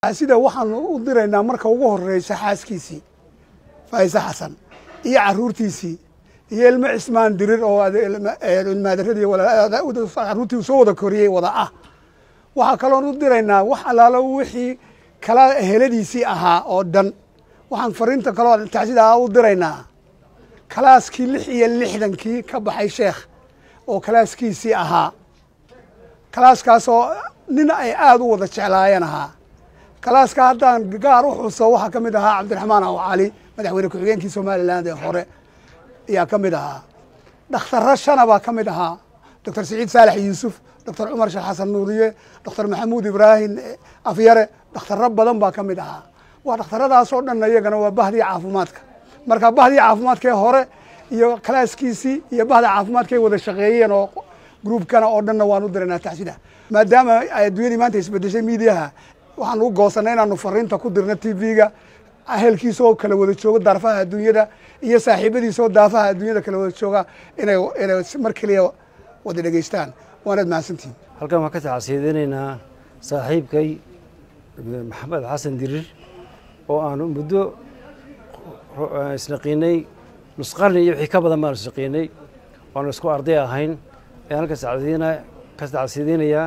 sida waxaanu u diraynaa marka ugu horeysa xaaskiisii faayise xasan iyo caruurtiisii iyo ilmo cismaan dirir oo ilmaadarradii caruurtii soo wada koriyey wada ah waxaa kaloon u diraynaa wax allaalo wixii kala heladiisii ahaa oo dhan waxaan fariinta kaloo tacsidaa u diraynaa kalaaskii lix iyo lixdankii ka baxay sheekh oo kalaaskiisii ahaa kalaaskaasoo nin ay aada u wada jeclaayeen ahaa kalaaska haddaan gaar u xuso waxaa ka mid ahaa cabdiraxmaan aw cali madaxweyne ku-xigeenkii somalilan ee hore ayaa ka mid ahaa dhakhtarro shana baa ka mid ahaa doctor siciid saalex yuusuf doctor cumar sheekh xasan nuuriye doctor maxamuud ibraahim afyare dhakhtarro badan baa ka mid ahaa waa dhakhtarradaas oo dhan iyagana waa bahdii caafimaadka marka bahdii caafimaadkee hore iyo kalaaskiisii iyo bahda caafimaadkay wada shaqeeyeen oo gruubkana oo dhanna waan u diraynaa taxsida maadaama ay adduunyadii maanta isbedeshay miidiyaha waxaan u goosanay inaanu fariinta ku dirno t v-ga ahelkiisa oo kala wada jooga darfaha adduunyada iyo saaxiibadiisa oo daafaha adduunyada kala wada jooga inay inay mar keliya wada dhegeystaan waanaad mahadsantihin halkan waxaan ka tacsiyadeynaynaa saaxiibkay maxamed xasan dirir oo aanu muddo isnaqiinay nusqarni iyo wixii ka badan baanu isnaqiinay waanu isku arday ahayn ayaan halka ka tacsiyadeynayaa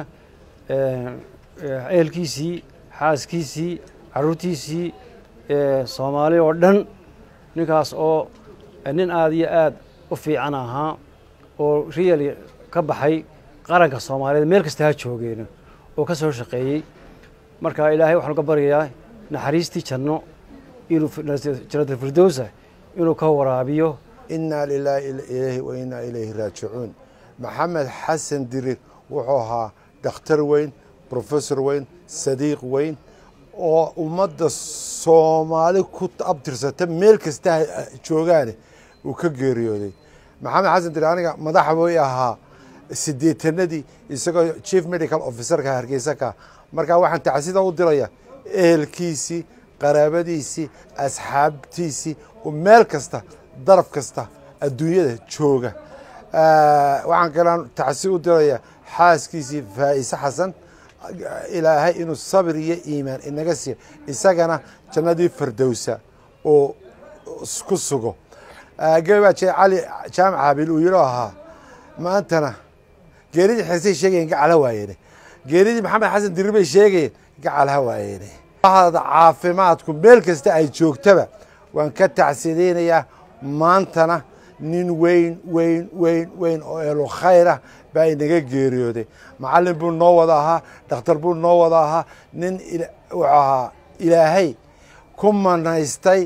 ehelkiisii xaaskiisii caruurtiisii soomaali oo dhan ninkaas oo nin aada iyo aad u fiican ahaa oo riyali ka baxay qaranka soomaaliyeed meel kasta ha joogeena oo ka soo shaqeeyey marka ilaahay waxaanu ka baryayaa naxariistii janno inuu jannatalfirdowsa inuu ka waraabiyo inaa lilaahi ilayhi wa inaa ilayhi raajicuun maxamed xasan dirir wuxuu ahaa dhakhtar weyn brofessor weyn sadiiq weyn oo ummadda soomaali ku abtirsata meel kasta joogaane uu ka geeriyooday maxamed xasan dirir aniga madaxa way ahaa sideetanadii isagoo chief medical officerka hargeysa ka markaa waxaan tacsida u diraya ehelkiisii qaraabadiisii asxaabtiisii oo meel kasta daraf kasta adduunyada jooga waxaan kalaan tacsi u diraya xaaskiisii faa'ise xasan ilaahay inuu sabir iyo iimaan inaga siiyo isagana jannadii fardowsa oo ku sugo gabaa jee cali jaamac habiil uu yidhoo ahaa maantana geeridii xeesay sheegayeen gacala waayeen geeridii maxamed xasan dirir bay sheegayeen gacalha waayeen bahda caafimaadku meel kasta ay joogtaba waan ka tacsideynayaa maantana nin weyn weyn weyn weyn oo eelo khayrah baa inaga geeriyooday macallin buu noo wada ahaa dhakhtar buu noo wada ahaa nin wuxuu ahaa ilaahay ku manaystay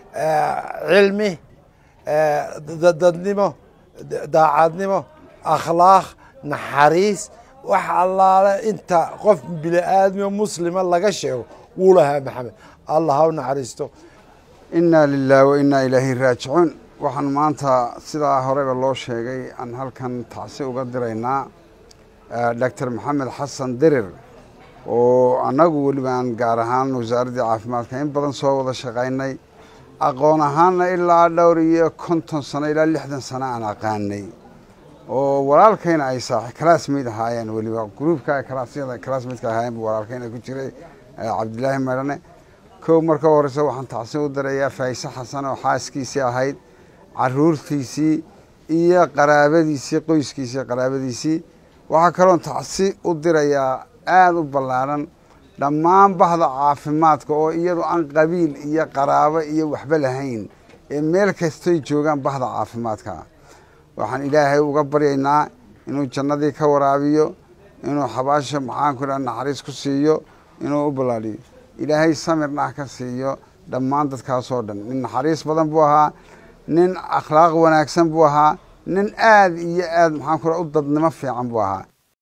cilmi dadnimo daacadnimo akhlaaq naxariis wax allaale inta qof bini aadmio muslima laga sheego wuu lahaa maxamed allah ha u naxariisto inaa lilah wa inaa ilaahi raajicuun waxaan maanta sidaa horeba loo sheegay aan halkan tacsi uga diraynaa doctor maxamed xasan dirir oo annagu weliba aan gaar ahaan wasaaraddii caafimaadka in badan soo wada shaqaynay aqoon ahaanna ilaa dhowr iyo konton sano ilaa lixdan sano aan aqaanay oo walaalkayna ay saaxi classmate ahaayeen weliba gruubka kalaasyada classmateka ahaayeen bu walaalkayna ku jiray cabdilaahi medhane kow marka horeyse waxaan tacsi u dirayaa faayise xasan oo xaaskiisii ahayd caruurtiisii iyo qaraabadiisii qoyskiisii qaraabadiisii waxaa kaloon tacsi u dirayaa aada u ballaaran dhammaan bahda caafimaadka oo iyadu aan qabiil iyo qaraabo iyo waxba lahayn ee meel kastay joogaan bahda caafimaadka waxaan ilaahay uga baryaynaa inuu jannadii ka waraabiyo inuu xabaasha maxaanku dha naxariis ku siiyo inuu u ballaadhiyo ilaahay samirna ah ka siiyo dhammaan dadkaasoo dhan nin naxariis badan buu ahaa nin akhlaaq wanaagsan buu ahaa nin aada iyo aad maxaanku dha u dadnimo fiican buu ahaa